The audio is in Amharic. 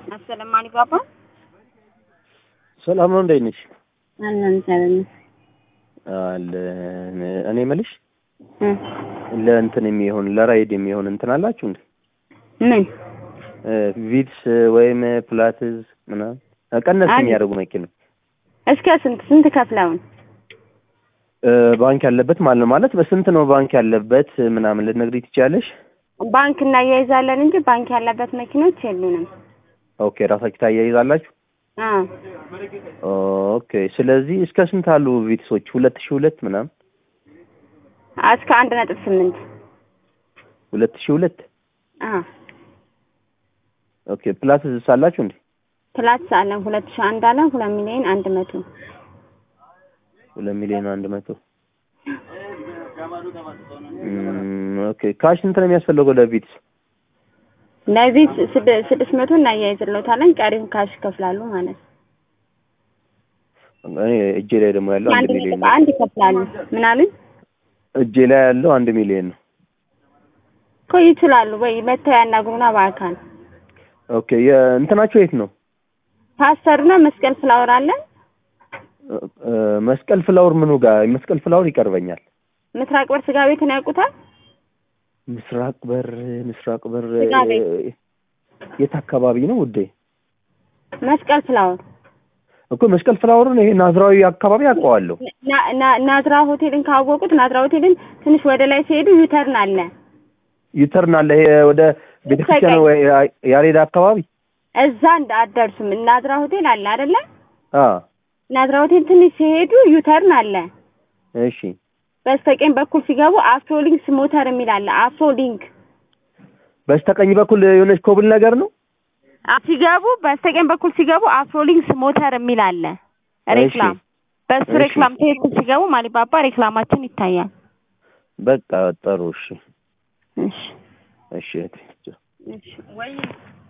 አሰለም አሊባባ ሰላም ነው። እንዴት ነሽ? አለን ሰላም አለ እኔ የምልሽ ለእንትን የሚሆን ለራይድ የሚሆን እንትን አላችሁ እንዴ? ምን ቪትስ ወይም ፕላትዝ ምናምን ቀነስ አለ። የሚያደርጉ መኪና እስከ ስንት ስንት ከፍለውን እ፣ ባንክ ያለበት ማለት ነው። ማለት በስንት ነው ባንክ ያለበት ምናምን ልትነግሪኝ ትችያለሽ? ባንክ እናያይዛለን እንጂ ባንክ ያለበት መኪኖች የሉንም። ኦኬ ራሳችሁ ታያይዛላችሁ? አ ኦኬ ስለዚህ እስከ ስንት አሉ ቪትሶች? ሁለት ሺህ ሁለት ምናምን እስከ አንድ ነጥብ ስምንት ሁለት ሺህ ሁለት አ ኦኬ ፕላትዝ ሳላችሁ እንዴ? ፕላስ አለን ሁለት ሺህ አንድ አለ ሁለት ሚሊዮን አንድ መቶ ሁለት ሚሊዮን አንድ መቶ እም፣ ኦኬ ካሽ ስንት ነው የሚያስፈልገው ለቪትስ? ለዚህ ስድ- ስድስት መቶ እናያይዝለታለን ቀሪውን ካሽ ይከፍላሉ ማለት ነው። እኔ እጄ ላይ ደግሞ ያለው አንድ አንድ ሚሊዮን ነጥብ ነው። አንድ ይከፍላሉ። ምን አሉኝ እጄ ላይ ያለው አንድ ሚሊዮን ነው። እኮ ይችላሉ ወይ መተው ያናግሩና በአካል ኦኬ የእንትናቸው የት ነው? ፓስተርና መስቀል ፍላወር አለን እ፣ መስቀል ፍላወር ምኑ ጋር? መስቀል ፍላወር ይቀርበኛል። ምስራቅ በር ስጋ ቤትን ያውቁታል? ምስራቅ በር ምስራቅ በር ስጋ ቤት። እ፣ የት አካባቢ ነው ውዴ? መስቀል ፍላወር እኮ መስቀል ፍላወርን ይሄ ናዝራዊ አካባቢ አውቀዋለሁ። ና- ና- ናዝራ ሆቴልን ካወቁት ናዝራ ሆቴልን ትንሽ ወደ ላይ ሲሄዱ ዩተርን አለ። ዩተርን አለ ይሄ ወደ ቤተክርስቲያን በስተቀኝ። ወይ ያ- ያሬድ አካባቢ እዛ እንደ አትደርሱም። ናዝራ ሆቴል አለ አይደለ? አ ናዝራ ሆቴል ትንሽ ሲሄዱ ዩተርን አለ። እሺ በስተቀኝ በኩል ሲገቡ አፍሮሊንክስ ሞተር የሚል አለ። አፍሮሊንክ በስተቀኝ በኩል የሆነች ኮብል ነገር ነው። አ- ሲገቡ በስተቀኝ በኩል ሲገቡ አፍሮሊንክስ ሞተር የሚል አለ። ሬክላም በሱ እሺ። ሬክላም ትክክል ሲገቡ ማሊባባ ሬክላማችን ይታያል። በቃ ጥሩ። እሺ እሺ እሺ እህቴ። እሺ ወይ